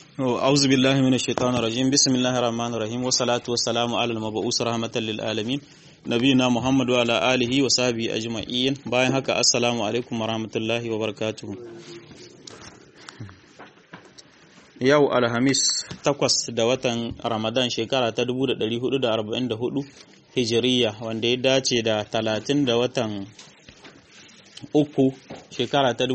أعوذ بالله من الشيطان الرجيم بسم الله الرحمن الرحيم والصلاة والسلام على المبعوث رحمة للعالمين نبينا محمد وعلى آله وصحبه أجمعين باين هكا السلام عليكم ورحمة الله وبركاته yau alhamis takwas da watan ramadan shekara ta 1444 hijiriya wanda ya dace da talatin da watan uku shekara ta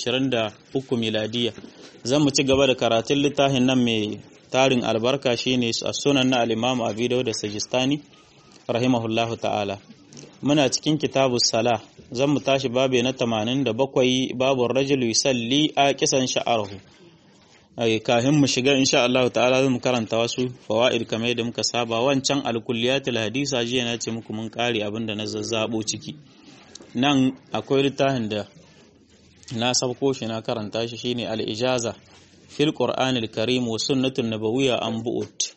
2023 miladiya zan mu ci gaba da karatun littafin nan mai tarin albarka shine a sunan na alimamu abi da sajistani rahimahullahu ta'ala muna cikin kitabu sala zan mu tashi babe na 87 babu rajulu yusalli a kisan sha'arhu kafin mu shiga insha Allah ta'ala zan karanta wasu fawaid kamar yadda muka saba wancan alkulliyatul hadisa jiya na ce muku mun kare abinda na zazzabo ciki nan akwai littafin da na sabko shi na karanta shi shine al-ijaza fil qur'anil karim wa sunnatun nabawiyya an bu'ut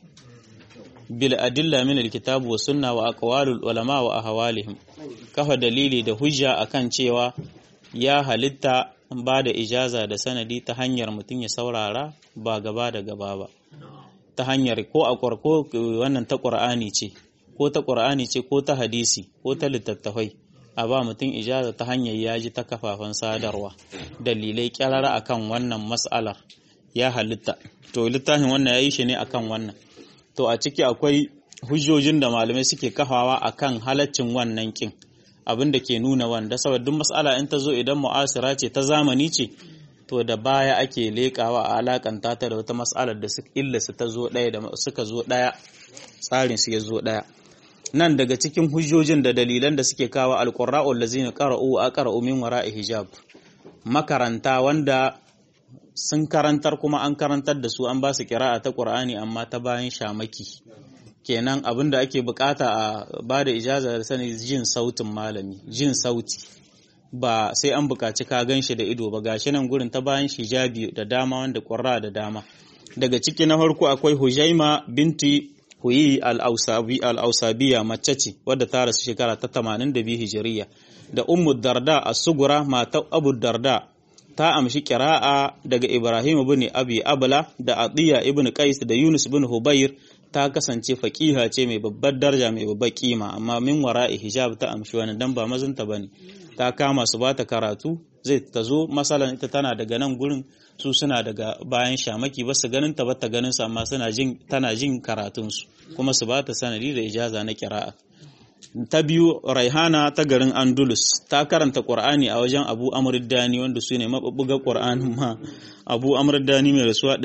bil adilla min al-kitab wa sunna wa aqwalul ulama wa ahwalihim kafa dalili da hujja akan cewa ya halitta ba da ijaza da sanadi ta hanyar mutum ya saurara ba gaba da gaba ba ta hanyar ko a ko wannan ta qur'ani ce ko ta qur'ani ce ko ta hadisi ko ta littattafai a ba mutum ijaza ta hanyar yaji ta kafafen sadarwa dalilai kyarara akan wannan mas'alar ya halitta to littafin wannan yayi shi ne akan wannan to a ciki akwai hujjojin da malamai suke kafawa akan halaccin wannan kin abin da ke nuna wanda saboda duk mas'ala in ta zo idan mu'asira ce ta zamani ce to da baya ake leƙawa a alakanta ta da wata mas'alar da illa su ta zo ɗaya da suka zo ɗaya tsarin su ya zo ɗaya nan daga cikin hujjojin da dalilan da suke kawo alqurra'ul ladzina qara'u wa aqra'u min wara'i hijab makaranta wanda sun karantar kuma an karantar da su an ba su kira'a ta qur'ani amma ta bayan shamaki kenan abin da ake bukata a ba da ijaza da sani jin sautin malami jin sauti ba sai an bukaci ka gan shi da ido ba gashi nan gurin ta bayan hijabi da dama wanda ƙwarra da dama daga ciki na farko akwai hujaima binti huyi al-ausabiya mace ce wadda ta rasu shekara ta 82 hijiriya da ummu darda as-sugura mata abu darda ta amshi kira'a daga ibrahim ibn abi abla da atiya ibn qais da yunus ibn hubayr ta kasance faƙiha ce mai babbar daraja mai babbar kima amma min wara'i hijab ta amshi wani dan ba mazanta bane ta kama su bata karatu zai ta zo masalan ita tana daga nan gurin su suna daga bayan shamaki ba su ganin ta bata ganin su amma suna jin tana jin karatun su kuma su bata sanadi da ijaza na kira'a ta biyu raihana ta garin andulus ta karanta qur'ani a wajen abu amr dani wanda su ne mabubbuga qur'anin ma abu amr dani mai rasuwa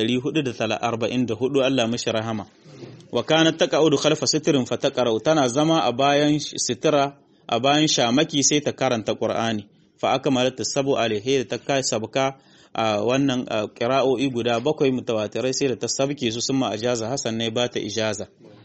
444 Allah mishi rahama wa kanat taqa'udu khalfa sitrin fataqra'u tana zama a bayan sitira a bayan shamaki sai ta karanta Qur'ani fa akmalat sabu alaihi da ta kai sabka a wannan qira'o'i guda bakwai mutawatirai sai da ta sabke su summa ajaza Hassan ne ba ta ijaza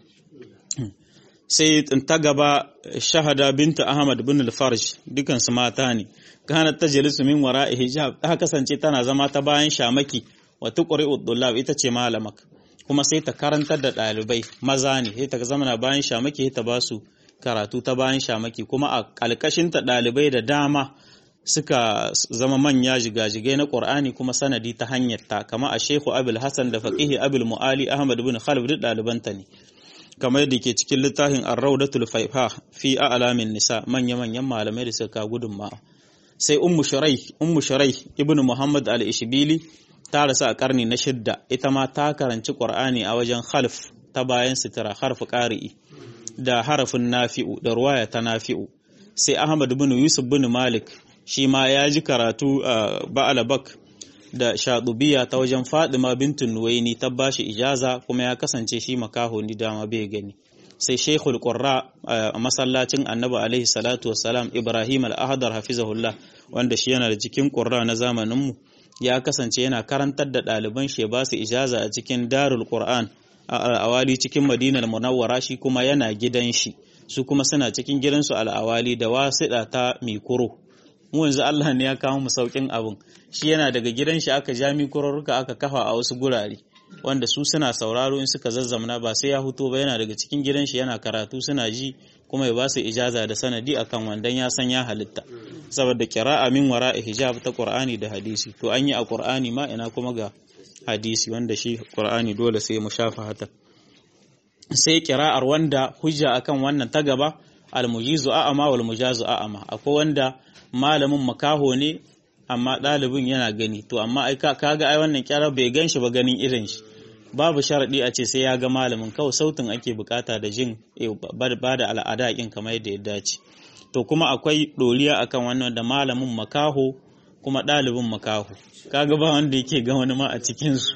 sai ta gaba shahada binta Ahmad bin al-Farj dukan su mata ne kanat tajlisu min wara'i hijab ta kasance tana zama ta bayan shamaki wa tuqri'u dullab ita ce malamak kuma sai ta karantar da ɗalibai maza ne sai ta zama na bayan shamaki sai ta ba su karatu ta bayan shamaki kuma a ƙalƙashinta ɗalibai da dama suka zama manya jigajigai na ƙur'ani kuma sanadi ta hanyar ta kama a shehu abul hassan da faqihi abul mu'ali ahmad bin khalid duk ɗalibanta ne kamar yadda ke cikin littafin ar-rawdatul faifa fi a'lamin nisa manya manyan malamai da suka gudunmawa sai ummu shurai ummu shurai ibnu muhammad al-ishbili ta rasu a karni na shidda ita ma ta karanci ƙur'ani a wajen khalf ta bayan sitira harfi ƙari'i da harafin nafi'u da ruwaya ta nafi'u sai ahmad bin yusuf bin malik shi ma ya ji karatu a ba'alabak da shaɗubiya ta wajen fadima bintin nuwaini ta bashi ijaza kuma ya kasance shi makaho ni dama bai gani sai shekul qurra a masallacin annabi alaihi salatu wassalam ibrahim al-ahdar hafizahullah wanda shi yana da cikin qurra na zamaninmu ya kasance yana karantar da ɗaliban shi ba su ijaza a cikin darul qur'an a al'awali cikin madinar munawwara shi kuma yana gidan shi su kuma suna cikin gidansu al'awali da wasiɗa ta mikuro mu yanzu Allah ne ya kawo mu saukin abin shi yana daga gidan shi aka ja mikurorruka aka kafa a wasu gurare wanda su suna sauraro in suka zazzamna ba sai ya huto ba yana daga cikin gidan shi yana karatu suna ji kuma ya ba su ijaza da sanadi akan wandan ya san ya halitta saboda qira'a min wara'i hijab ta Qur'ani da hadisi to an yi a Qur'ani ma ina kuma ga hadisi wanda shi qur'ani dole sai mu shafa hata sai kira'ar wanda hujja akan wannan ta gaba almujizu a'ama wal mujazu a'ama akwai wanda malamin makaho ne amma ɗalibin yana gani to amma ai kaga ai wannan kyara bai gan shi ba ganin irin shi babu sharaɗi a ce sai ya ga malamin kawai sautin ake bukata da jin ba da al'ada kin kamar yadda ya dace to kuma akwai ɗoriya akan wannan da malamin makaho kuma ɗalibin makaho kaga ba wanda yake ga wani ma a cikinsu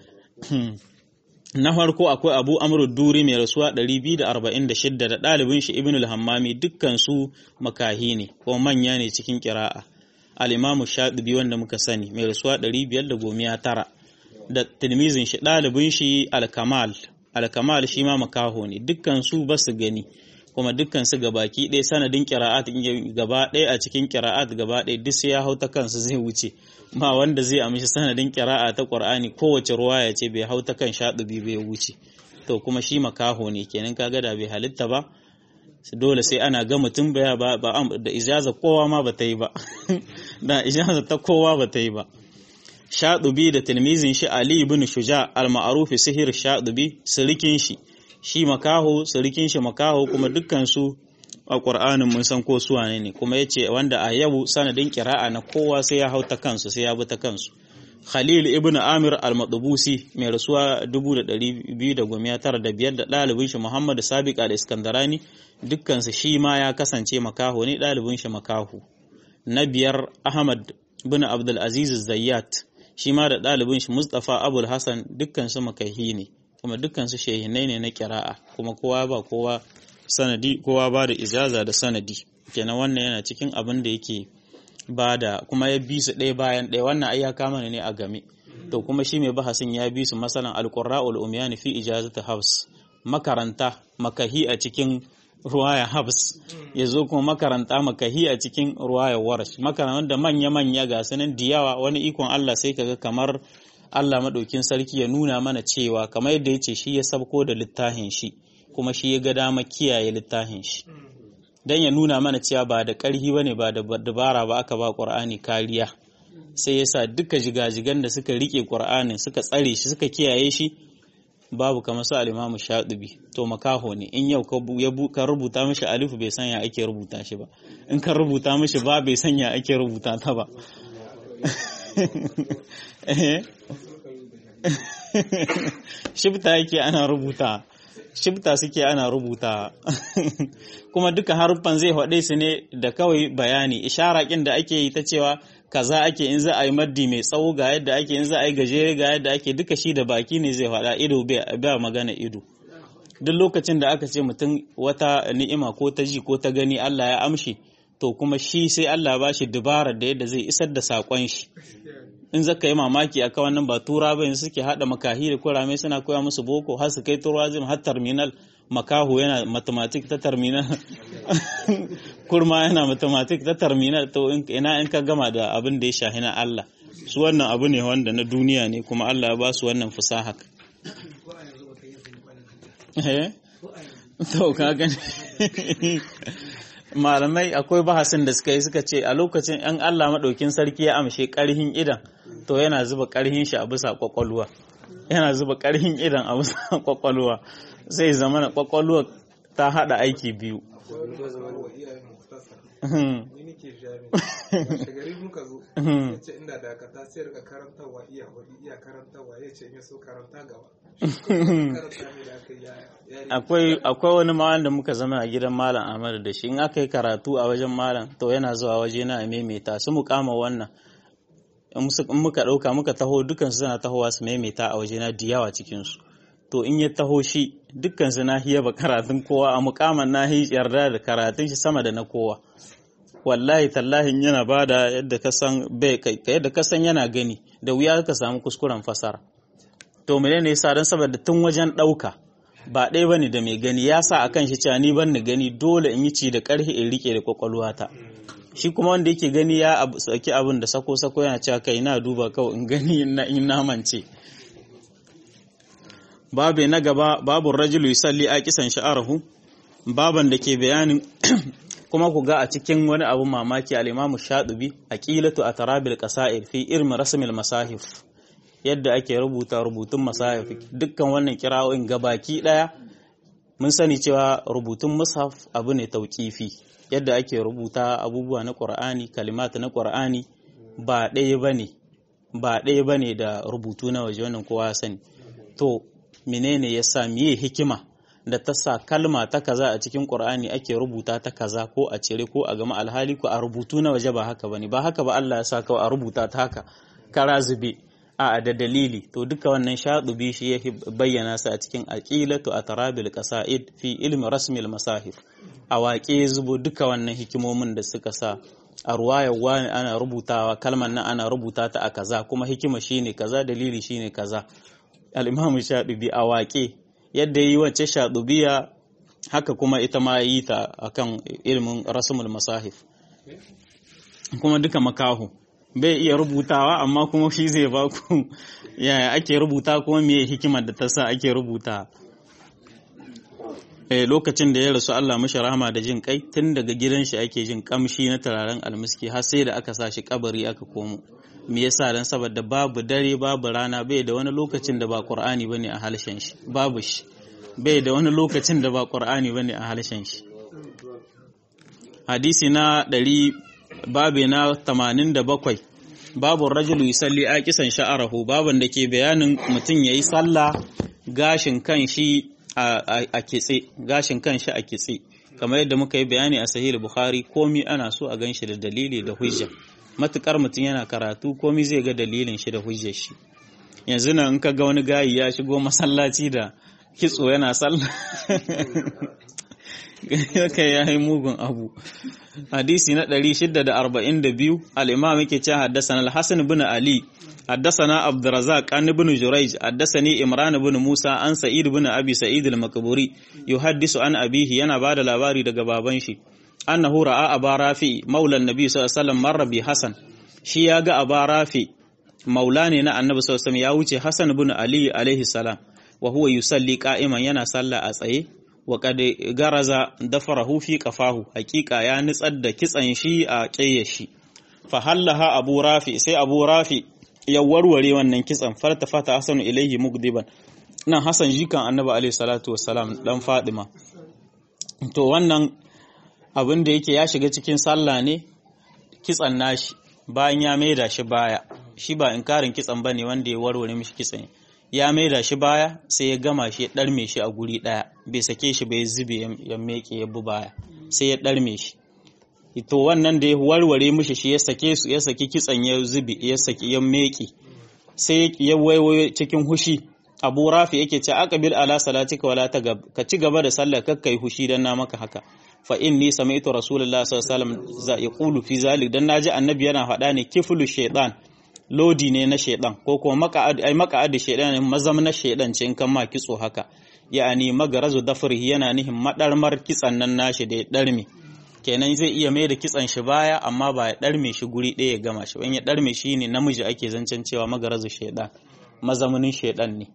na farko akwai abu amru duri mai rasuwa 246 da ɗalibin shi ibn al-hammami dukkan su makahi ne ko manya ne cikin kira'a al-imamu shadibi wanda muka sani mai rasuwa 519 da tilmizin shi ɗalibin shi al-kamal al-kamal shi ma makaho ne dukkan su ba su gani kuma dukkan su gabaki ɗaya sanadin kira'at gaba ɗaya a cikin kira'at gaba ɗaya duk sai ya hau ta kansu zai wuce ba wanda zai amshi sanadin kira'a ta Qur'ani kowace ruwaya ce bai hau ta kan shaɗubi bai wuce to kuma shi makaho ne kenan kaga da bai halitta ba dole sai ana ga mutum baya ba da ijaza kowa ma ba ta yi ba da ijaza ta kowa ba ta yi ba shaɗubi da tilmizin shi Ali ibn Shuja al-ma'ruf sihir shaɗubi sirikin shi shi makaho sirikin shi makaho kuma dukkan su a ƙur'anin mun san ko su wane ne kuma yace wanda a yau sanadin kira'a na kowa sai ya hau ta kansu sai ya bi ta kansu Khalil ibn Amir al-Madubusi mai rasuwa 2295 da ɗalibin shi Muhammad Sabiq al-Iskandarani dukkan su shi ma ya kasance makaho ne ɗalibin shi makaho na biyar Ahmad ibn Abdul Aziz Zayyat shi ma da ɗalibin shi Mustafa Abul Hassan dukkan su makahi ne kuma dukkan su shehinai ne na kira'a kuma kowa ba kowa sanadi kowa ba da ijaza da sanadi kenan wannan yana cikin abin da yake ba da kuma ya bi su ɗaya bayan ɗaya wannan ai ya kama ne a game to kuma shi mai bahasin ya bi su masalan alqurra'ul umyani fi ijazati habs makaranta makahi a cikin ruwaya habs ya zo kuma makaranta makahi a cikin ruwaya warash makarantar da manya-manya ga sanin diyawa wani ikon Allah sai kaga kamar Allah maɗaukin sarki ya nuna mana cewa kamar yadda ya ce shi ya sabko da littafin shi kuma shi ya ga dama kiyaye littafin shi don ya nuna mana cewa ba da ƙarhi ba ne ba da dabara ba aka ba ƙur'ani kariya sai ya sa duka jigajigan da suka riƙe ƙur'anin suka tsare shi suka kiyaye shi babu kamar su alimamu shaɗubi to makaho ne in yau ka rubuta mishi alifu bai sanya ake rubuta shi ba in ka rubuta mishi ba bai sanya ake rubuta ta ba shibta yake ana rubuta shibta suke ana rubuta kuma duka haruffan zai haɗe su ne da kawai bayani ishara kin da ake yi ta cewa kaza ake in za a yi maddi mai tsawo ga yadda ake in za a yi gajere ga yadda ake duka shi da baki ne zai faɗa ido ba magana ido duk lokacin da aka ce mutum wata ni'ima ko ta ji ko ta gani Allah ya amshi to kuma shi sai Allah ba shi dubarar da yadda zai isar da saƙon shi in zaka yi mamaki akan wannan ba tura ba suke hada makahi da kurame suna koya musu boko har su kai tourism har terminal makaho yana mathematics ta terminal kurma yana mathematics ta terminal to ina in ka gama da abin da ya shahi na Allah su wannan abu ne wanda na duniya ne kuma Allah ya ba su wannan fusaha to ka gani malamai akwai bahasin da suka yi suka ce a lokacin yan Allah maɗaukin sarki ya amshe ƙarhin idan to yana zuba ƙarhin shi a bisa ƙwaƙwalwa yana zuba ƙarhin idan a bisa ƙwaƙwalwa sai zama na ƙwaƙwalwa ta haɗa aiki biyu gari muka zo ya ce inda dakata sai rika karantarwa iya hudu iya karantarwa ya ce in so karanta gaba akwai akwai wani malam da muka zama a gidan malam Ahmad da shi in aka yi karatu a wajen malam to yana zuwa waje na maimaita su mu kama wannan in muka dauka muka taho dukan su suna tahowa su maimaita a waje na diyawa cikin su to in ya taho shi dukkan su na hiya ba karatun kowa a mukaman na yarda da karatun shi sama da na kowa wallahi tallahin yana bada yadda ka san bai yadda ka san yana gani da wuya ka samu kuskuren fasara to menene yasa dan saboda tun wajen dauka ba ɗaya bane da mai gani ya sa akan shi cewa ni ban ni gani dole in yi ci da ƙarfi in rike da kwakwalwata shi kuma wanda yake gani ya sauki abin da sako sako yana cewa kai na duba kawai in gani in na mance babu na gaba babu rajulu yusalli a kisan sha'arahu baban da ke bayanin kuma ku ga a cikin wani abu mamaki al-imamu shadubi aqilatu atarabil qasair fi irmi rasmil masahif yadda ake rubuta rubutun masahif dukkan wannan kira'o'in gabaki daya mun sani cewa rubutun mushaf abu ne tauƙifi yadda ake rubuta abubuwa na ƙur'ani kalimata na ƙur'ani ba ɗaya bane ba ɗaya bane da rubutu na waje wannan kowa sani to menene yasa miye hikima da ta sa kalma ta kaza a cikin ƙur'ani ake rubuta ta kaza ko a cire ko a gama alhali ko a rubutu na waje ba haka bane ba haka ba Allah ya sa kawai a rubuta ta haka kara zube a da dalili to duka wannan shaɗubi shi ya bayyana su a cikin aqilatu atarabil qasaid fi ilmi rasmil masahif a waƙe zubo duka wannan hikimomin da suka sa a ruwayar wani ana rubutawa kalmar nan ana rubuta ta a kaza kuma hikima shine kaza dalili shine kaza al-imam shaɗubi a waƙe yadda yi wacce shaɗubiya haka kuma ita ma yi ta akan ilmin rasmul masahif kuma duka makahu bai iya rubutawa amma kuma shi zai ba ku yaya ake rubuta kuma me hikimar da ta sa ake rubuta eh lokacin da ya rasu Allah mashi rahama da jin kai tun daga gidan shi ake jin kamshi na turaren almiski har sai da aka sa shi kabari aka komo me yasa dan saboda babu dare babu rana bai da wani lokacin da ba Qur'ani bane a halshen shi babu shi bai da wani lokacin da ba Qur'ani bane a halshen shi hadisi na ɗari babe na 87 babu rajulu yusalli aqisan sha'arahu baban da ke bayanin mutum yayi sallah gashin kan shi a kitse gashin kan shi a kitse kamar yadda muka yi bayani a sahih bukhari komi ana so a ganshi da dalili da hujja matukar mutum yana karatu komi zai ga dalilin shi da hujjar shi yanzu nan in ka ga wani gayi ya shigo masallaci da kitso yana sallah kai ya yi mugun abu hadisi na 642 al-imam yake cewa haddathana al-hasan ibn ali haddathana abdurrazzaq an ibn jurayj haddathani imran ibn musa an sa'id ibn abi sa'id al-makburi yuhaddisu an abihi yana bada labari daga baban shi annahu ra'a aba rafi maula an-nabi sallallahu alaihi wasallam marra bi hasan shi ya ga aba rafi maula ne na annabi sallallahu alaihi wasallam ya wuce hasan ibn ali alaihi salam wa huwa yusalli qa'iman yana sallah a tsaye wa kad garaza dafarahu fi qafahu haqiqa ya nitsar da kitsan shi a ƙeyar shi fa hallaha abu rafi sai abu rafi ya warware wannan kitsan farta fata hasanu ilaihi mugdiban nan hasan jikan annabi alaihi salatu wassalam dan fadima to wannan abin da yake ya shiga cikin sallah ne kitsan nashi bayan ya maida shi baya shi ba inkarin kitsan bane wanda ya warware mishi kitsan ya maida shi baya sai ya gama shi ya ɗarme shi a guri ɗaya bai sake shi bai zube ya meke ya bu baya sai ya ɗarme shi to wannan da ya warware mishi shi ya sake su ya saki kitsan ya zube ya saki ya meke sai ya waiwayo cikin hushi abu rafi yake ce aqbil ala salatika wala tagab ka ci gaba da sallar kakkai hushi dan na maka haka fa inni sami'tu rasulullahi sallallahu alaihi wasallam yaqulu fi zalik dan naji annabi yana faɗa ne kiflu shaytan lodi ne na shaidan ko kuma maka'ad ai maka'ad shaidan ne mazam na shaidan ce in kan ma kitso haka ya'ani magarazu dafrihi yana nihin madarmar kitsan nan nashi da ya darme kenan zai iya mai da kitsan shi baya amma ba ya darme shi guri ɗaya ya gama shi in ya darme shi ne namiji ake zancen cewa magarazu shaidan mazamunin shaidan ne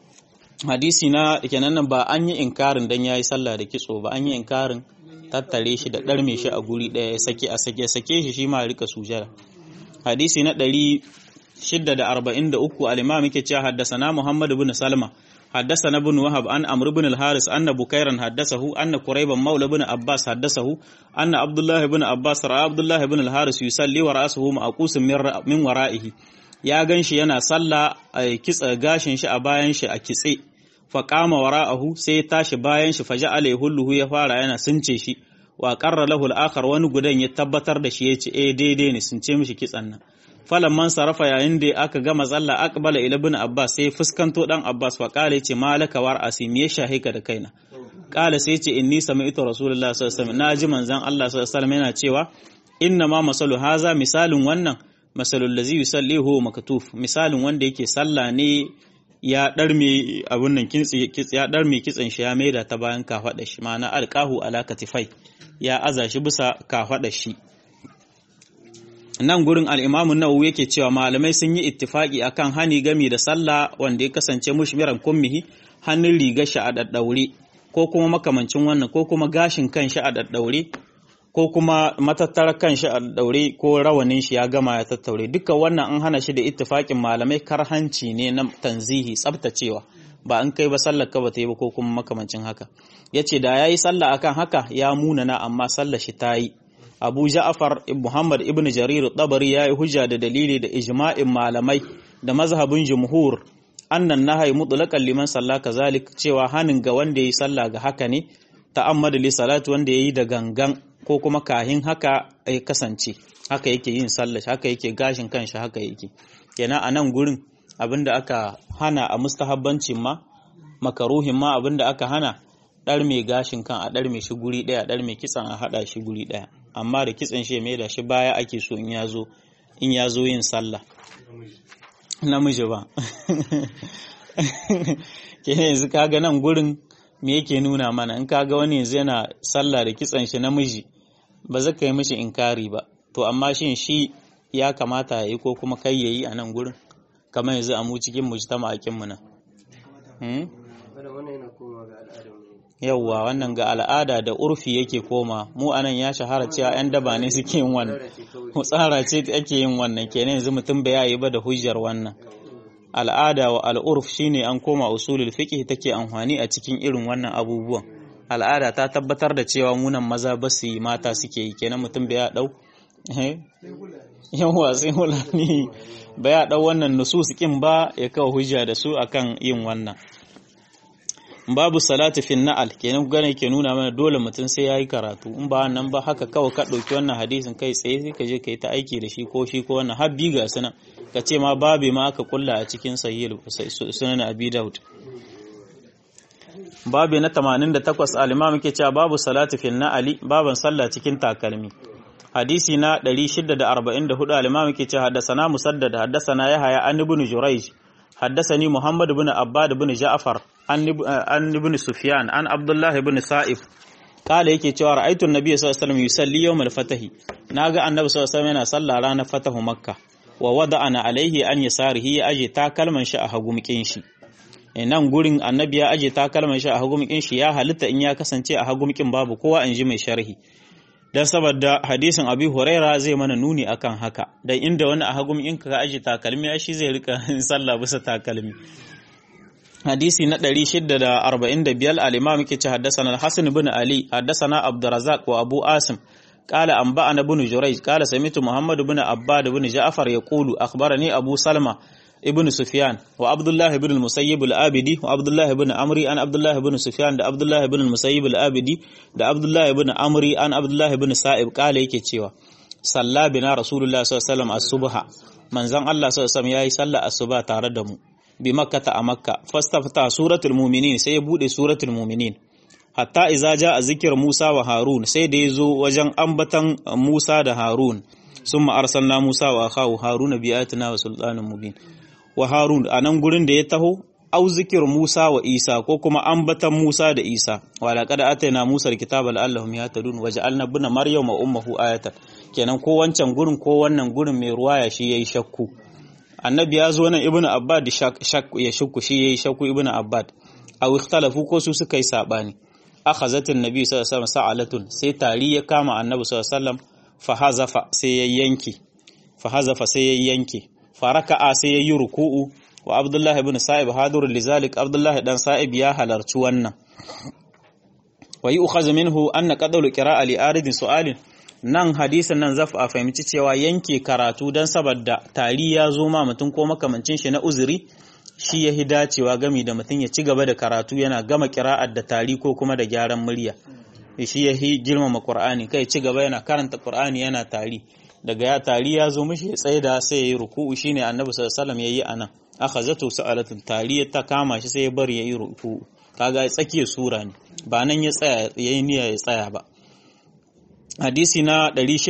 hadisi na kenan nan ba an yi inkarin dan yayi sallah da kitso ba an yi inkarin tattare shi da darme shi a guri ɗaya ya sake a sake sake shi shi ma rika sujada hadisi na ɗari shidda da arba'in da uku al-imam yake cewa haddasana Muhammad ibn Salma haddasana ibn Wahab an Amr ibn al-Haris anna Bukairan haddasahu anna Qurayban maula ibn Abbas haddasahu anna Abdullah ibn Abbas ra'a Abdullah ibn al-Haris yusalli wa ra'suhu ma'qusun min wara'ihi ya ganshi yana salla a kitsa gashin shi a bayan shi a kitse fa qama wara'ahu sai ya tashi bayan shi faja'ala yahulluhu ya fara yana sunce shi wa qarra lahu al-akhar wani gudan ya tabbatar da shi yace eh daidai ne sun ce mishi kitsan nan falan man sarafa yayin da aka gama tsalla aqbala ila ibn abbas sai fuskanto dan abbas fa kale yace malaka war asim ya shahika da kaina kala sai yace inni sami'tu rasulullahi sallallahu alaihi wasallam naji manzon Allah sallallahu alaihi wasallam yana cewa inna ma masalu haza misalin wannan masalul ladzi yusallihu maktuf misalin wanda yake sallah ne ya ɗarme abin nan ya ɗarme kitsen shi ya maida ta bayan kafaɗa shi ma'ana alƙahu ala katifai ya aza shi bisa kafaɗa shi nan gurin al'imamun nawawi yake cewa malamai sun yi ittifaki akan hani gami da sallah wanda ya kasance mushmiran kummihi hannun rigar shi a daddaure ko kuma makamancin wannan ko kuma gashin kan shi a daddaure ko kuma matattarar kanshi a daure ko rawanin shi ya gama ya tattaure duka wannan an hana shi da ittifakin malamai karhanci ne na tanzihi tsabtacewa ba an kai ba sallar ka ba ta yi ba ko kuma makamancin haka yace da yayi sallah akan haka ya munana amma sallar shi ta yi Abu Ja'far Muhammad ibn Jarir Tabari ya yi hujja da dalili da ijma'in malamai da mazhabin jumhur annan nahai mutlaqan liman salla kazalik cewa hanin ga wanda yayi sallah ga haka ne ta'ammadu li salati wanda yayi da gangan ko kuma kahin haka ya kasance haka yake yin sallah haka yake gashin kanshi haka yake kenan a nan gurin abinda aka hana a mustahabbancin ma makaruhin ma abinda aka hana ɗar mai gashin kan a ɗar mai shi guri ɗaya ɗar mai kitsan a haɗa shi guri ɗaya amma da kitsan shi mai da shi baya ake so in ya zo in ya zo yin sallah namiji ba ke yanzu kaga nan gurin me yake nuna mana in kaga wani yanzu yana sallah da kitsan shi namiji ba za ka yi mishi inkari ba to amma shin shi ya kamata ya yi ko kuma kai ya yi a nan gurin kamar yanzu a mu cikin mujtama akin mu nan yauwa wannan ga al'ada da urfi yake koma mu anan ya shahara cewa 'yan daba ne suke yin wannan tsara ce ake yin wannan kenan yanzu mutum bai yayi ba da hujjar wannan al'ada wa al'urf shine an koma usulul fiqh take amfani a cikin irin wannan abubuwan al'ada ta tabbatar da cewa munan maza ba su yi mata suke yi kenan mutum bai ya dau yawa sai hulani bai ya dau wannan nusus kin ba ya kawo hujja da su akan yin wannan babu salati fin na'al kenan gane ke nuna mana dole mutum sai yayi karatu in ba nan ba haka kawai ka dauki wannan hadisin kai tsaye sai ka je kai ta aiki da shi ko shi ko wannan habbi ga sunan ka ce ma babe ma aka kulla a cikin sahih sunan abi daud babu na 88 al-imam yake cewa babu salati fin na'ali baban sallah cikin takalmi hadisi na 644 al-imam yake cewa haddathana musaddad haddathana yahya an ibn jurayj حدثني محمد بن عباد بن جعفر an ibn Sufyan an Abdullah ibn Sa'ib kala yake cewa ra'aytu an-nabiy sallallahu alaihi wasallam yusalli yawm al-fatahi naga annabi sallallahu alaihi wasallam yana sallah ranar fatahu makka wa wada'ana alaihi an yasarihi ya aje takalman shi a hagumkin shi nan gurin annabi ya aje takalman shi a hagumkin shi ya halitta in ya kasance a hagumkin babu kowa in ji mai sharhi dan saboda hadisin abi huraira zai mana nuni akan haka dan inda wani a hagumkin ka aje takalmi shi zai rika sallah bisa takalmi hadisi na 645 al-imam yake ce haddathana al-hasan ibn ali haddathana abdurrazzaq wa abu asim qala anba'ana ibn jurayj qala sami'tu muhammad ibn abbad ibn ja'far yaqulu akhbarani abu salma ibn sufyan wa abdullah ibn al-musayyib al-abidi wa abdullah ibn amri an abdullah ibn sufyan da abdullah ibn al-musayyib al-abidi da abdullah ibn amri an abdullah ibn sa'ib qala yake cewa salla bina rasulullah sallallahu alaihi wasallam as-subha manzon Allah sallallahu alaihi wasallam yayi sallar asuba tare da mu bi makkata a makka fastafta suratul mu'minin sai ya bude suratul mu'minin hatta iza ja a zikir Musa wa Harun sai da ya zo wajen ambatan Musa da Harun sun arsalna Musa wa akhahu Haruna bi ayatina wa sultanin mubin wa Harun a nan gurin da ya taho au zikir Musa wa Isa ko kuma ambatan Musa da Isa wa laqad atayna Musa alkitaba la'allahum yahtadun wa ja'alna ibna Maryam wa ummuhu ayatan kenan ko wancan gurin ko wannan gurin mai ruwaya shi yayi shakku annabi ya zo nan ibnu abbad ya shakku shi yayi shakku ibnu abbad aw ikhtalafu ko su suka yi sabani akhazatin nabi sallallahu alaihi wasallam sa'alatun sai tari ya kama annabi sallallahu alaihi wasallam fa hazafa sai ya yanke fa hazafa sai ya yanke faraka'a sai ya yi ruku'u wa abdullah ibn sa'ib hadur lizalik abdullah dan sa'ib ya halarci wannan wa yu'khadhu minhu anna qadalu qira'a li aridin su'alin nan hadisin nan zaf a fahimci cewa yanke karatu don saboda tari ya zo ma mutum ko makamancin shi na uzuri shi ya hi dacewa gami da mutum ya ci gaba da karatu yana gama kira'ar da tari ko kuma da gyaran murya shi ya hi girmama qur'ani kai ci gaba yana karanta qur'ani yana tari daga ya tari ya zo mishi ya tsaida sai ya yi ruku'u shine annabi sallallahu alaihi wasallam yayi anan akhazatu sa'alatun tari ta kama shi sai ya bari yayi ruku'u kaga tsakiyar sura ne ba nan ya tsaya yayi niyya ya tsaya ba hadisi na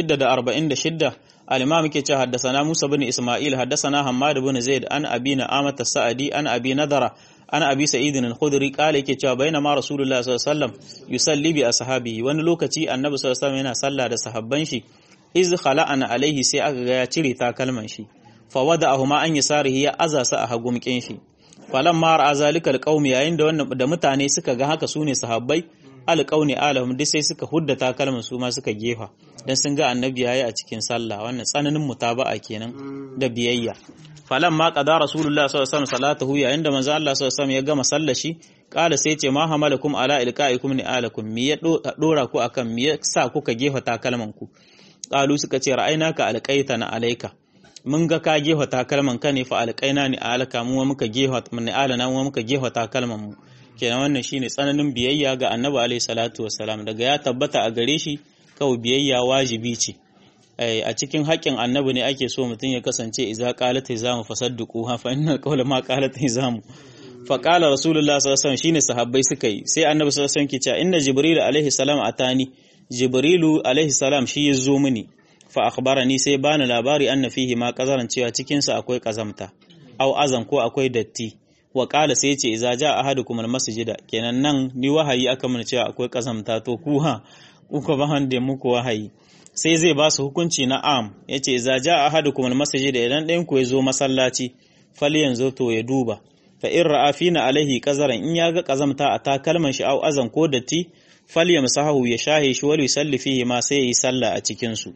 646 al-imam yake cewa haddathana Musa bin Isma'il haddathana Hammad bin Zaid an Abi Na'amat as-Sa'di an Abi Nadara an Abi Sa'id al-Khudri kale yake cewa bainama Rasulullah sallallahu alaihi wasallam yusalli bi ashabihi wani lokaci Annabi sallallahu alaihi wasallam yana sallah da sahabban shi iz khala'ana alaihi sai aka ga ya cire takalman shi fa wada'ahuma an yasarihi ya azasa a hagumkin shi falan ma ra'a zalikal qaumi yayin da wannan da mutane suka ga haka sune sahabbai alqauni alahum duk sai suka hudda takalman su ma suka gefa dan sun ga annabi yayi a cikin sallah wannan tsananin mutaba'a kenan da biyayya falan ma qada rasulullah sallallahu alaihi wasallam salatahu yayin da manzo Allah sallallahu alaihi wasallam ya gama sallar shi kala sai ce ma hamalakum ala ilqaikum ni alakum mi ya dora ku akan mi ya sa kuka gefa takalman ku qalu suka ce ra'ainaka alqaitana alaika mun ga ka gefa takalman ka ne fa alqaina ni alaka mu muka gefa ni alana mu muka gefa takalman mu kenan wannan shine tsananin biyayya ga annabi alaihi salatu wassalam daga ya tabbata a gare shi kawai biyayya wajibi ce a cikin haƙƙin annabi ne ake so mutum ya kasance iza qalat hizamu fasaddiqu ha fa innal qawla ma qalat hizamu fa qala rasulullah sallallahu alaihi wasallam shine sahabbai suka yi sai annabi sallallahu alaihi wasallam ke cewa inna jibril alaihi salam atani jibrilu alaihi salam shi ya zo mini fa akhbarani sai bani labari anna fihi ma qazaran cewa cikin sa akwai kazamta au azan ko akwai datti wa qala sai ce iza ja ahadukum almasjida kenan nan ni wahayi aka mun cewa akwai kazamta to ku ha uku ba hande muku wahayi sai zai ba su hukunci na am yace iza ja ahadukum almasjida idan ɗayan ku ya zo masallaci fali yanzu to ya duba fa in ra'a fina alaihi qazaran in ya ga kazamta a takalman shi au azan ko datti falyamsahu ya shahe shi wal yusalli fihi ma sai yi sallah a cikin su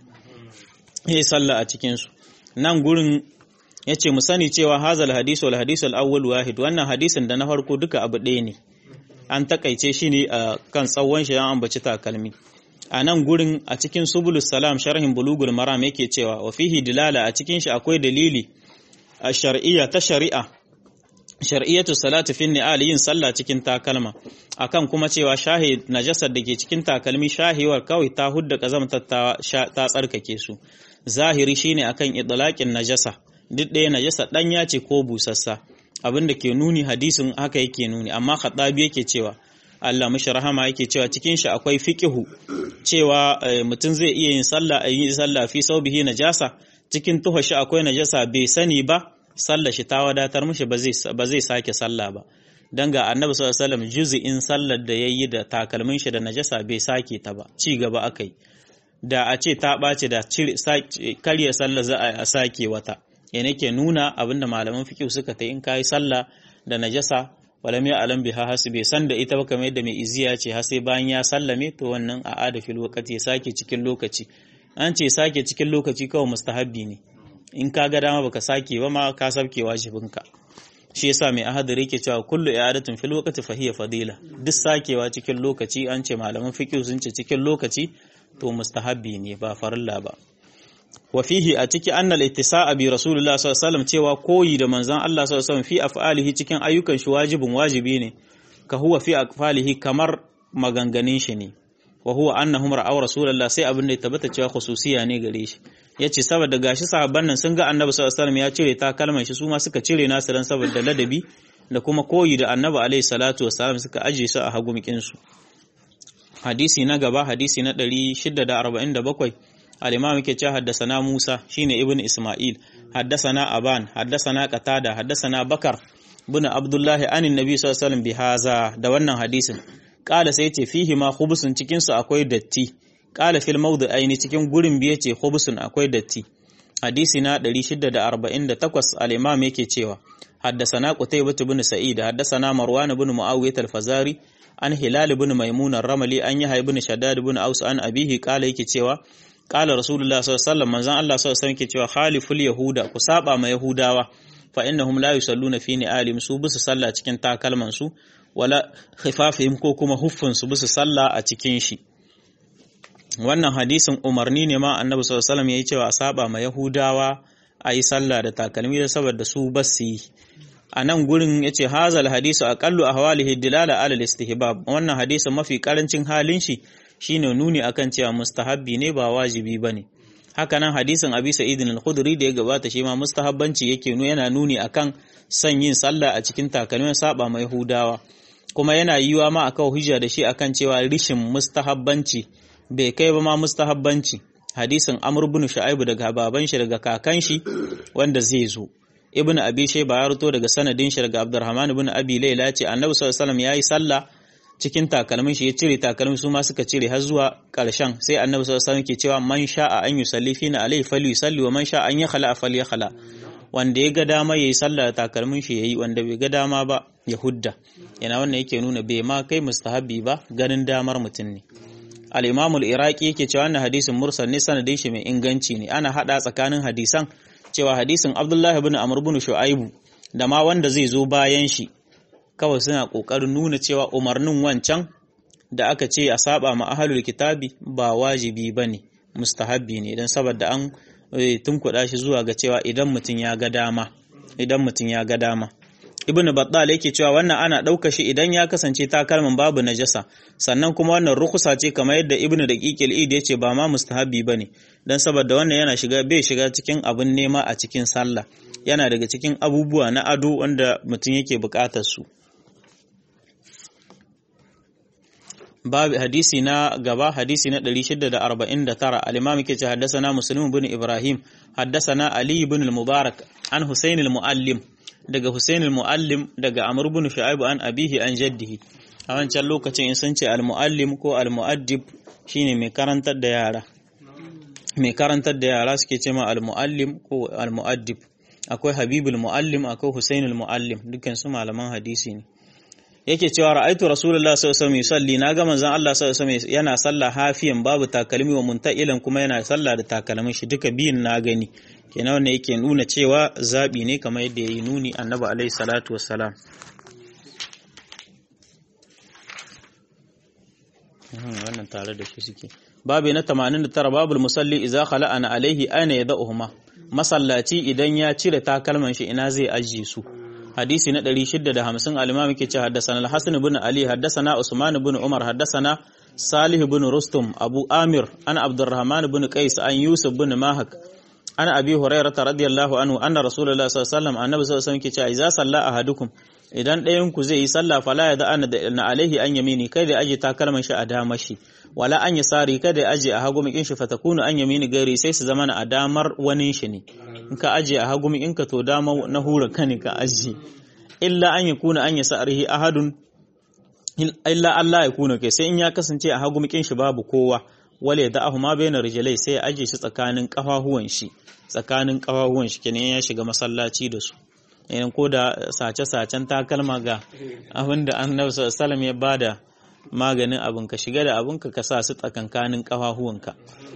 yi sallah a cikin su nan gurin yace mu sani cewa hazal hadisu wal hadisu al awwal wahid wannan hadisin da na farko duka abu ɗaya ne an takaice shi ne a kan tsawon shi an ambaci takalmi a nan gurin a cikin subulus salam sharhin bulugul maram yake cewa wa fihi dilala a cikin shi akwai dalili a shar'iyya ta shari'a shar'iyyatu salati fi ni'al yin sallah cikin takalma akan kuma cewa shahi najasar da ke cikin takalmi shahiwar kawai ta hudda kazamtar ta, ta tsarkake su zahiri shine akan idlaqin najasa duk ɗaya najasa ɗanya ce ko busassa abinda ke nuni hadisin haka yake nuni amma khatabi yake cewa Allah mashi rahama yake cewa cikin shi akwai fiqihu cewa mutum zai iya yin sallah a yi sallah fi saubihi najasa cikin tuha shi akwai najasa bai sani ba sallah shi ta wadatar mishi ba zai sake sallah ba dan ga annabi sallallahu alaihi wasallam juz'in sallar da yayi da takalmin shi da najasa bai sake ta ba ci gaba akai da a ce ta ɓace da karya sallah za a sake wata yana ke nuna abinda malaman fiqh suka ta in kai sallah da najasa walam ya alam biha hasu bai san da ita ba kamar yadda mai iziya ce har sai bayan ya sallame to wannan a ada fil waqti ya sake cikin lokaci an ce sake cikin lokaci kawai mustahabbi ne in ka ga dama baka sake ba ma ka sabke wajibinka shi yasa mai ahadari yake cewa kullu i'adatun fil waqti fa hiya fadila duk sakewa cikin lokaci an ce malaman fiqh sun ce cikin lokaci to mustahabbi ne ba farilla ba wa fihi a ciki annal ittisa'a bi rasulullah sallallahu alaihi wasallam cewa koyi da manzon Allah sallallahu alaihi wasallam fi af'alihi cikin ayyukan shi wajibin wajibi ne ka huwa fi af'alihi kamar maganganin shi ne wa huwa annahum ra'aw rasulullah sai abin da ya tabbata cewa khususiya ne gare shi yace saboda gashi sahabban nan sun ga annabi sallallahu alaihi wasallam ya cire takalman shi su ma suka cire nasu dan saboda ladabi da kuma koyi da annabi alaihi salatu wasallam suka aje su a hagumikin su hadisi na gaba hadisi na 647 al-imam yake cewa haddasana Musa shine ibn Isma'il haddasana Aban haddasana Qatada haddasana Bakar bin Abdullah anin Nabi sallallahu alaihi wasallam bihaza da wannan hadisin kala sai yace fihi ma khubsun cikin su akwai datti kala fil mawdi'aini cikin gurin biye ce khubsun akwai datti hadisi na 648 al-imam yake cewa haddasana Qutaybah bin Sa'id haddasana Marwan bin Muawiyah al-Fazari an Hilal bin Maimun ar-Ramli an Yahya bin Shaddad bin Aus an abihi kala yake cewa Kala Rasulullah sallallahu alaihi wasallam manzon Allah sallallahu alaihi wasallam ke cewa khaliful yahuda ku saba ma yahudawa fa innahum la yusalluna fi ni'alim su bisu sallah cikin takalman su wala khifafihim ko kuma huffun su bisu sallah a cikin shi wannan hadisin umarni ne ma annabi sallallahu alaihi wasallam yayi cewa saba ma yahudawa ayi sallah da takalmi da saboda su basu yi a nan gurin yace hazal hadisu aqallu ahwalihi dilala ala al-istihbab wannan hadisin mafi karancin halin shi shine nuni akan cewa mustahabbi ne ba wajibi bane haka nan hadisin Abi Sa'id al-Khudri da ya gabata shi ma mustahabbanci yake nuna yana nuni akan son yin sallah a cikin takalmin saba mai Yahudawa kuma yana yiwa ma akan hujja da shi akan cewa rishin mustahabbanci bai kai ba ma mustahabbanci hadisin Amr ibn Shu'aib daga baban shi daga kakan shi wanda zai zo Ibn Abi Shayba ya ruto daga sanadin shi daga Abdurrahman ibn Abi Layla ce Annabi sallallahu alaihi wasallam yayi sallah cikin takalmin shi ya cire takalmin su ma suka cire har zuwa ƙarshen sai annabi sallallahu alaihi wasallam ke cewa man sha'a an yusalli fina alaihi falyusalli wa man sha'a an yakhla falyakhala wanda ya ga dama yayi sallah da takalmin shi yayi wanda bai ga dama ba ya hudda yana wannan yake nuna bai ma kai mustahabi ba ganin damar mutum ne al-imam al-iraqi yake cewa wannan hadisin mursal ne sanadin shi mai inganci ne ana hada tsakanin hadisan cewa hadisin abdullahi ibn amr ibn shu'aibu da ma wanda zai zo bayan shi kawai suna kokarin nuna cewa umarnin wancan da aka ce a saba ma ahlul kitabi ba wajibi bane mustahabbi ne dan saboda an tunkuɗa shi zuwa ga cewa idan mutum ya ga dama idan mutum ya ga dama ibnu battal yake cewa wannan ana ɗauka shi idan ya kasance takalmin babu najasa sannan kuma wannan rukusa ce kamar yadda ibnu daqiqil id yace ba ma mustahabi bane dan saboda wannan yana shiga bai shiga cikin abin nema a cikin sallah yana daga cikin abubuwa na ado wanda mutum yake buƙatar su babu hadisi na gaba hadisi na 649 al-imam yake ce haddathana muslim ibn ibrahim haddathana ali ibn al-mubarak an husayn al-muallim daga husayn al-muallim daga amr ibn shu'aib an abihi an jaddihi a wancan lokacin in sun ce al-muallim ko al-muaddib shine mai karantar da yara mai karantar da yara suke ce ma al-muallim ko al-muaddib akwai habibul muallim akwai husayn al-muallim dukkan su malaman hadisi ne yake cewa ra'aitu rasulullah sallallahu alaihi wasallam yusalli naga manzon Allah sallallahu alaihi wasallam yana sallah hafiyan babu takalmi wa munta'ilan kuma yana sallah da takalmin shi duka biyun na gani kenan wannan yake nuna cewa zabi ne kamar yadda yayi nuni annabi alaihi salatu wassalam wannan tare da shi suke babu na 89 babul musalli idza khala'ana alaihi aina yad'uhuma masallaci idan ya cire takalman shi ina zai ajiye su hadisi na 650 al-imam yake ce haddathana al-hasan ibn ali haddathana usman ibn umar haddathana salih ibn rustum abu amir ana abdurrahman ibn qais an yusuf ibn mahak ana abi hurairah radiyallahu anhu anna rasulullah sallallahu alaihi wasallam annabi sallallahu alaihi wasallam yake ce idza salla ahadukum idan ɗayan ku zai yi sallah fala ya da na alaihi an yamini kai da aje takalman shi a damar shi wala an yasari kada ya aje a hagu mikin shi fatakunu an yamini gari sai su zama a damar wani shi ne in ka aje a hagu in ka to dama na hura ka ne ka aje illa an yakuna an yasarihi ahadun illa Allah ya kuna kai sai in ya kasance a hagu mikin shi babu kowa wale da ahu ma bayyana rijilai sai ya aje shi tsakanin kafahuwan shi tsakanin kafahuwan shi kenan ya shiga masallaci da su yayin ko da sace-sacen takalma ga abin da annabi sallallahu ya bada maganin abin ka shiga da abin ka sa su tsakankanin kafahuwanka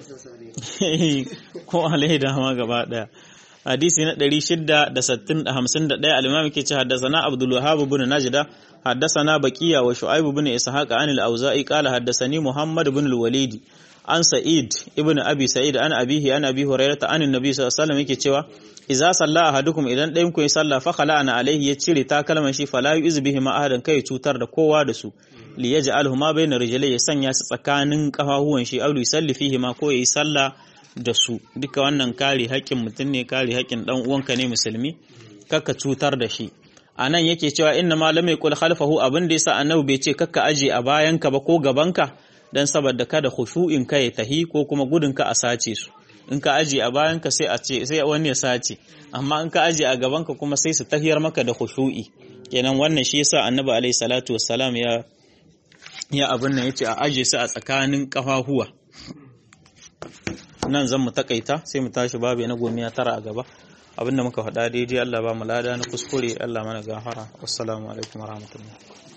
ko alaida ma gaba daya hadisi na 651 al-imam yake ce haddathana abdul wahhab ibn najda haddathana baqiya wa shu'aib ibn ishaq an al-auza'i qala haddathani muhammad ibn al-walid an sa'id ibn abi sa'id an abihi an abi hurairah an annabi sallallahu alaihi wasallam yake cewa idza salla ahadukum idan ɗayan ku ya salla fa khala'ana alaihi ya cire takalman shi fala yu'z bihi ma ahadan kai cutar da kowa da su li yaj'alhu ma bayna rijlai ya sanya su tsakanin kafahuwan shi aw yusalli fihi ma ko yayi salla da su duka wannan kare haƙƙin mutum ne kare haƙƙin dan uwanka ne musulmi kaka cutar da shi anan yake cewa inna ma lam yaqul khalfahu abin da yasa annabi bai ce kakka aje a bayanka ba ko gabanka dan saboda kada khushu'in ka ya tahi ko kuma gudun ka a sace su in ka aje a bayanka sai a ce sai wani ya sace amma in ka aje a gabanka kuma sai su tahiyar maka da khushu'i kenan wannan shi yasa annabi alaihi salatu wassalam ya ya abin nan yace a aje su a tsakanin kafahuwa nan zan mu takaita sai mu tashi babu na gomiya tara a gaba abinda muka faɗa daidai Allah ba mu lada na kuskure Allah mana gafara wassalamu alaikum warahmatullahi